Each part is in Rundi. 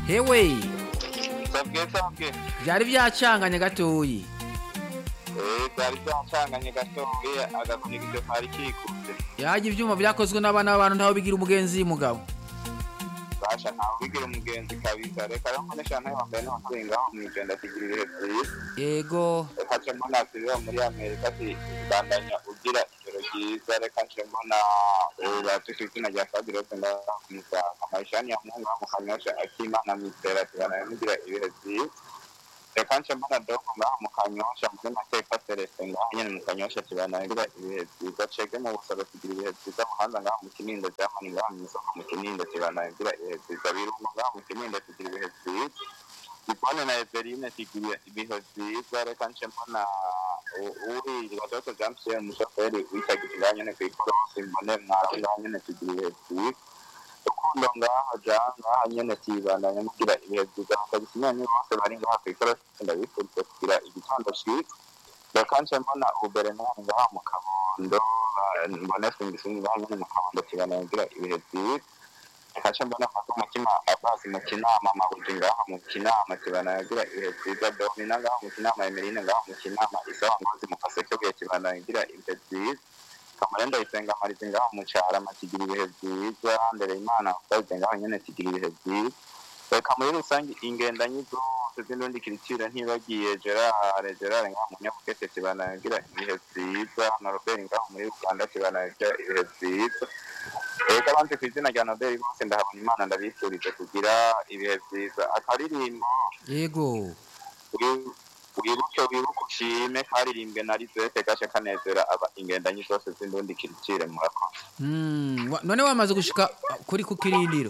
hewe sabwe sabwe byari byacanganye gatoyi eh byari byacanganye gatoya agakoni gito kari kikuze yaje ivyuma vyakozwe n'abana b'abantu ntaho bigira umugenzi mugabo basha ntawe bigira umugenzi kabisa reka rero mbone shana wambaye n'amakuru ngaho mwigenda kigira ibihe byiza yego reka nce mbona turiho muri amerika ati bandanya ugira ijoro ryiza reka nce mbona uratuse izina rya fabirope ndamusaga maishani ya mungu mu kanyosha akimana mitera tubana mugira ibihe byiza reka nce mbona dogo ngaho mu kanyosha muri mateka celestin ngaho nyene mu kanyosha tubana mugira ibihe byiza cege mu busoro tugira ibihe byiza muhanza ngaho mu kinindo jamani ngaho mu isoko mu kinindo tubana mugira ibihe byiza birungo ngaho mu kinindo tugira ibihe byiza Ipone na Eveline tigiye ibihe byiza reka nce mbona uri watoto Jean Pierre umushoferi witagirira nyene kw'ikorosi mbone mwaranga nyene tugira ibihe byiza urukundo ngaho ja ngaho nyene tibandanya mugira ibihe byiza bakabisinya ni bose bari ngaho kw'ikorosi ndabifuriza kugira igitondo cyiza reka nce mbona ubernard ngaho mu kabondo mbone singisingi ngaho nyene mu kabondo tibandanya mugira ibihe byiza kasha mbona ko umutima abasi mu kinama mabuji ngaho mu kinama kibana yagira ibihe byiza domina ngaho mu kinama emeline ngaho mu kinama isawa ngozi mu kaseke bwe kibana yagira ibihe byiza kamarenda isenga marizi ngaho mu carama kigira ibihe byiza mbere imana usaze ngaho nyene kigira ibihe byiza reka muri rusange ingendanyi zose z'indundi kiriciro ntibagiye gerard gerard ngaho mu nyabugete kibana yagira ibihe byiza na robert ngaho muri uganda kibana yagira ibihe byiza reka banze ku izina rya nobel bose ndahabona imana ndabifurije kugira ibihe byiza akaririmbo yego wi- wibuke wibuke ushime karirimbwe na rizete gashe kanezera aba ingendanyi zose z'indundi kiricire murakoze Mm, wa- none wamaze gushika kuri ku kirindiro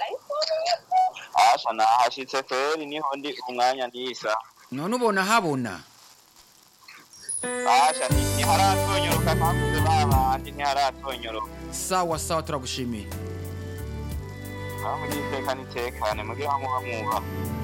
asha nahashitse feri niho ndi umwanya nisa none ubona habona asha ni- ntiharatonyoroka ntakuze babandi ntiharatonyoroka sawa sawa turagushimiye aho niteka nitekane mugira muba mwubaha